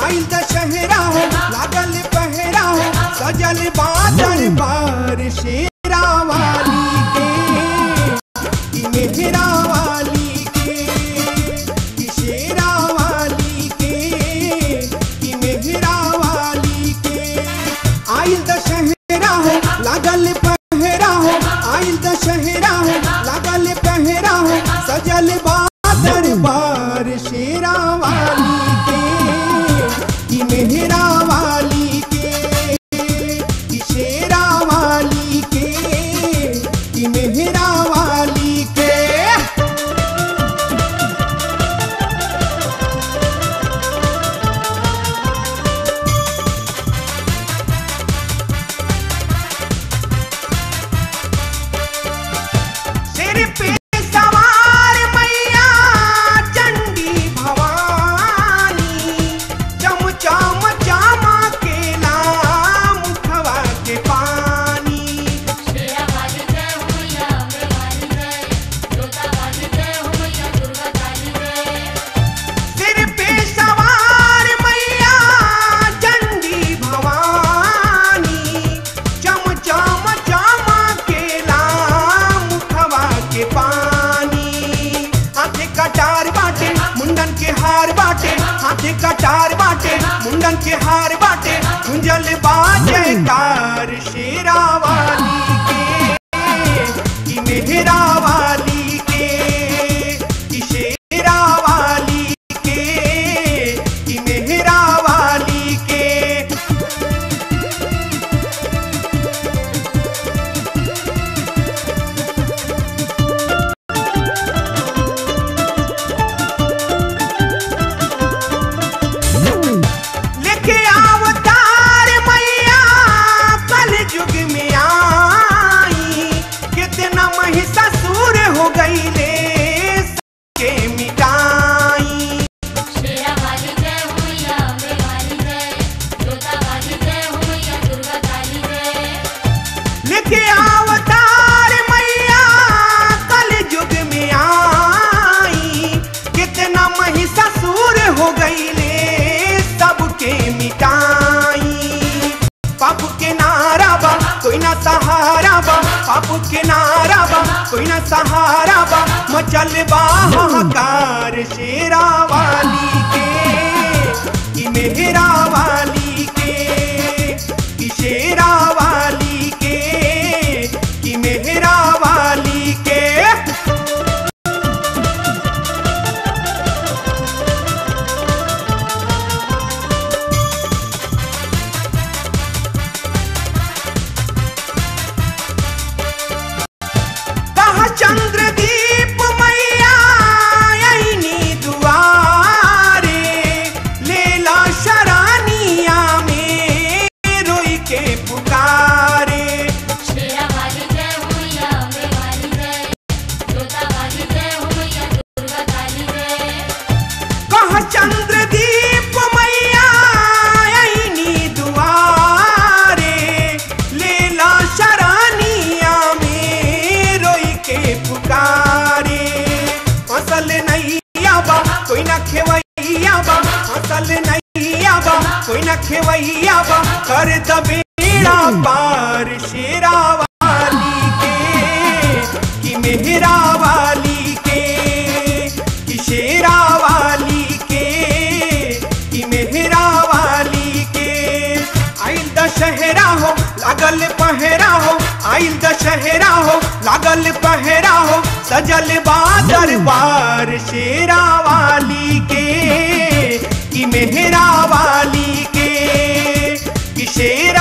आइल दशहरा हो लागल पहरा हो सजल बादल बार शेरा वाली के कि मेहरा वाली के कि शेरा वाली के कि मेहरा वाली के आइल दशहरा हो लागल पहरा हो आइल दशहरा हो लागल पहरा हो सजल बादल बार शेरा वाली के कि मेहरा वाली के कि शेरा वाली के कि मेहरा वाली के सिर पे सवार मैया चंडी भवानी चम चम चमा के नाम मुखवा के पानी शेरा वाली जय हो मैया अम्बे वाली जय जोता वाली जय हो मैया दुर्गा काली जय सिर पे सवार मैया चंडी भवानी चम चम चमा के नाम मुखवा के पानी हाथे कटार बाटे मुंडन के हार बाटे हाथे कटार बाटे मुंडन के हार बाटे गुंजल बाजे कार शेरा वाली के कि मेहरा वाली के कि शेरा वाली के कि मेहरा वाली के लेके अवतार मैया कल युग में आई कितना महिषासुर हो गईले के मिटाई शेरा वाली जय हो मैया अम्बे वाली जय जोता वाली जय हो मैया दुर्गा काली जय लेके अवतार मैया कल युग में आई कितना महिषासुर हो गईले सबके मिटाई पाप के नारा बा कोई ना सहारा बा पाप के नारा बा कोई ना सहारा बा मचल बा हाहाकार शेरा वाली के कि मेहरा वाली के कि शेरा वाली के कि मेहरा वाली के कहा चंद्रदीप मैया आईनी दुआरे लेला शरानिया में रोई के पुकारे शेरा वाली जय हो मैया अम्बे वाली जय जोता वाली जय हो मैया दुर्गा काली जय कहा चंद्रदीप मैया आईनी दुआरे लेला शरानिया में रोई के पुकारे असल नहीं आबा कोई ना खेवैया बा असल नहीं आबा कोई ना खेवैया बा कर दबेड़ा पार शेरा वाली के कि मेहरा वाली के कि शेरा वाली के कि मेहरा वाली के आइल दशहरा हो लागल पहरा हो आइल दशहरा हो लागल पहरा हो सजल बादर बार शेरा वाली के कि मेहरा वाली के कि शेरा